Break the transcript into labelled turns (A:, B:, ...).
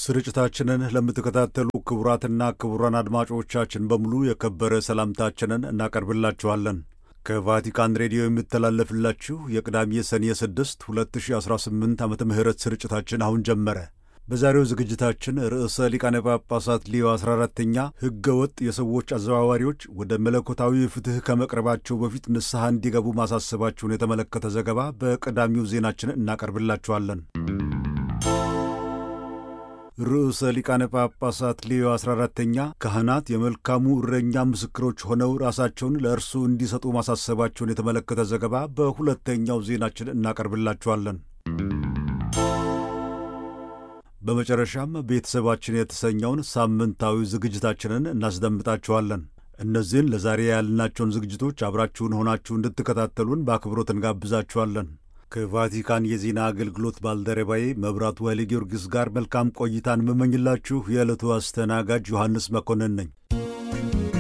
A: ስርጭታችንን ለምትከታተሉ ክቡራትና ክቡራን አድማጮቻችን በሙሉ የከበረ ሰላምታችንን እናቀርብላችኋለን። ከቫቲካን ሬዲዮ የሚተላለፍላችሁ የቅዳሜ ሰኔ 6 2018 ዓመተ ምህረት ስርጭታችን አሁን ጀመረ። በዛሬው ዝግጅታችን ርዕሰ ሊቃነ ጳጳሳት ሊዮ 14ተኛ ሕገ ወጥ የሰዎች አዘዋዋሪዎች ወደ መለኮታዊ ፍትሕ ከመቅረባቸው በፊት ንስሐ እንዲገቡ ማሳሰባቸውን የተመለከተ ዘገባ በቀዳሚው ዜናችን እናቀርብላችኋለን። ርዕሰ ሊቃነ ጳጳሳት ሊዮ 14ተኛ ካህናት የመልካሙ እረኛ ምስክሮች ሆነው ራሳቸውን ለእርሱ እንዲሰጡ ማሳሰባቸውን የተመለከተ ዘገባ በሁለተኛው ዜናችን እናቀርብላችኋለን። በመጨረሻም ቤተሰባችን የተሰኘውን ሳምንታዊ ዝግጅታችንን እናስደምጣችኋለን። እነዚህን ለዛሬ ያልናቸውን ዝግጅቶች አብራችሁን ሆናችሁ እንድትከታተሉን በአክብሮት እንጋብዛችኋለን። ከቫቲካን የዜና አገልግሎት ባልደረባዬ መብራቱ ኃይለ ጊዮርጊስ ጋር መልካም ቆይታን የምመኝላችሁ የዕለቱ አስተናጋጅ ዮሐንስ መኮንን ነኝ።